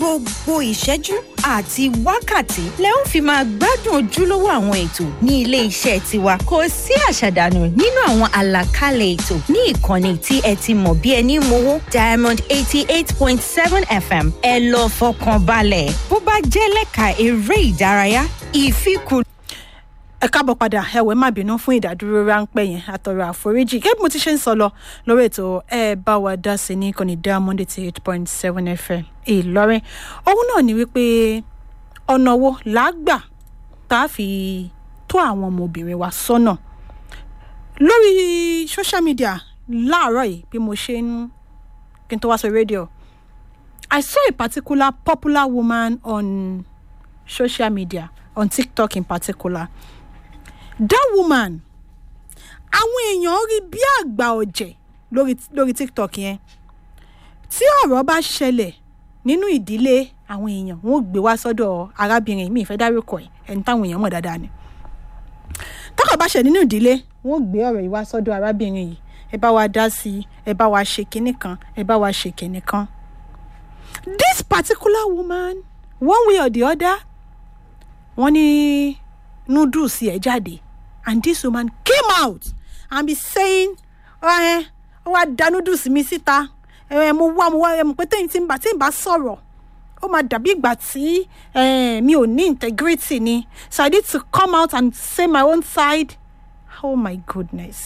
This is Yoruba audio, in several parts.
gbogbo ìṣẹ́jú àti wákàtí lẹ ó fi máa gbádùn ojúlówó àwọn ètò ní ilé iṣẹ́ tiwa kò sí àṣàdànù nínú àwọn àlàkalẹ̀ ètò ní ìkànnì tí ẹ ti mọ̀ bí ẹni mowó diamond eighty eight point seven fm ẹ lọ fọkàn balẹ̀ bó bá jẹ́ lẹ́ka eré ìdárayá ìfikùn ẹ káàbọ̀ padà ẹ̀wẹ̀ má bínú fún ìdádúró ráńpẹ́ yẹn àtọ̀rọ̀ àforíjì gẹ́gẹ́ bí mo ti ṣe ń sọ lọ lórí ètò ẹ bá wa dá sí ní kọ́ni diamond eighty eight point seven fm ìlọrin ohun náà ni wípé ọ̀nà wo làágbà tá a fi tó àwọn ọmọbìnrin wa sọ́nà lórí social media láàárọ̀ yìí bí mo ṣe ń kí n tó wá sọ rédíò I saw a particular popular woman on social media on TikTok in particular that woman àwọn èèyàn rí bí àgbà ọ̀jẹ̀ lórí lórí tiktok yẹn tí ọ̀rọ̀ bá ṣẹlẹ̀ nínú ìdílé àwọn èèyàn wọn ò gbé wá sọ́dọ̀ arábìnrin mi ìfẹ́ dárúkọ ẹ̀ ẹni táwọn èèyàn mọ̀ dáadáa ni tọ́kọ̀ bá ṣẹ̀ nínú ìdílé wọn ò gbé ọ̀rọ̀ yìí wá sọ́dọ̀ arábìnrin yìí ẹ bá wa dá sí i ẹ bá wa ṣe kinní kan ẹ bá wa ṣe kinní kan this particular woman one way or the other wọ́n ní noodles ẹ̀ jáde and this woman came out and be saying ẹ ọ wá da noodles mi síta ẹ mo wá mo wá ẹ mo pé tẹ́yìn tí ń bá tí ń bá sọ̀rọ̀ ó máa dàbí ìgbà tí mi ò ní integrity ni so I need to come out and say my own side oh my goodness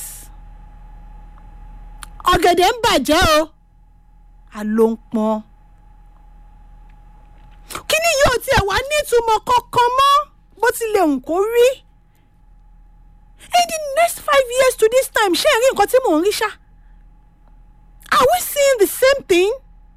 ọ̀gẹ̀dẹ̀ ń bàjẹ́ o àló ń pọ́n kíní yóò tiẹ̀ wá nítumọ̀ kankan mọ́ bó tilẹ̀ ń kó rí in the next five years to this time ṣé ẹ rí nǹkan tí mò ń rí ṣá are we seeing the same thing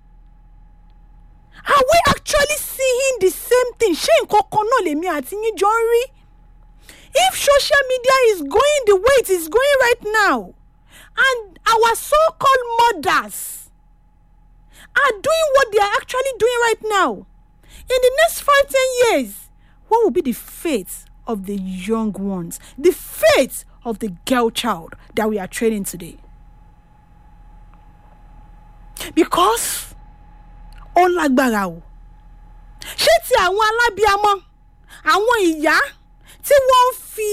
are we actually seeing the same thing ṣé nǹkan kan náà lèmi àti yín jọ ń rí if social media is going the way it is going right now and our so-called mothers are doing what they are actually doing right now in the next five ten years what will be the fate of the young ones the fate of the girl child that we are training today because ó lágbára o ṣé ti àwọn alábíamọ àwọn ìyá tí wọ́n ń fi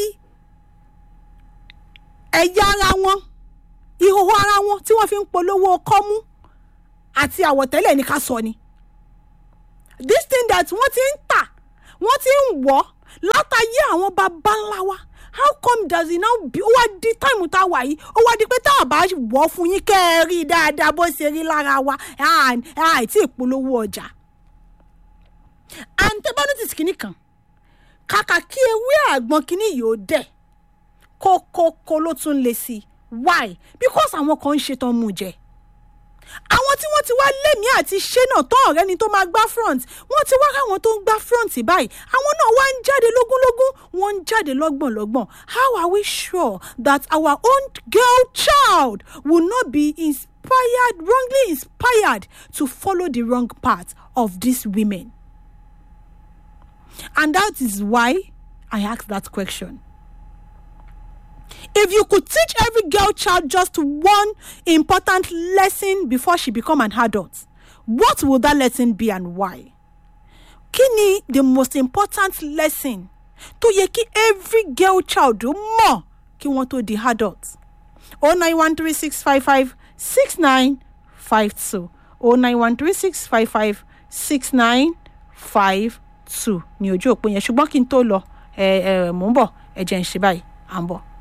ẹ̀yà ara wọn ìhòòhò ara wọn tí wọ́n fi ń polówó kọ́mú àti àwọ̀tẹ́lẹ̀ ní ká sọ ni this thing that wọ́n ti ń tà wọ́n ti ń wọ̀ látàyé àwọn baba ńlá wa how come does it now be ó wá di táìmù tá a wà yìí ó wá di pé tá a bá wọ̀ fún yín kẹ́ ẹ rí i dáadáa bó ṣe rí lára wa àìtí ìpolówó ọjà antibiotics kìíní kan kàkà kí ewé àgbọn kìíní yìí ó dẹ̀ kókókó ló tún lè sí why because àwọn kan ń ṣetán mú jẹ àwọn tí wọ́n ti wá lémi àti ṣé náà tán ọ̀rẹ́ ni tó máa gbá front wọ́n ti wá káwọn tó ń gbá front báyìí àwọn náà wá ń jáde lógúnlógún wọ́n ń jáde lọ́gbọ̀nlọ́gbọ̀n how are we sure that our own girl child will not be inspired wrongly inspired to follow the wrong path of these women and that is why I ask that question. If you could teach every girl child just one important lesson before she become an adult, what would that lesson be and why? Kí ni the most important lesson tó yẹ kí every girl child mọ̀ kí wọ́n tó di adult? o nine one three six five five six nine five two o nine one three six five five six nine five two ní ojú òpó yẹn ṣùgbọ́n kí n tó lọ ẹ ẹ mò ń bọ̀ ẹ jẹ́ ń ṣe báyìí à ń bọ̀.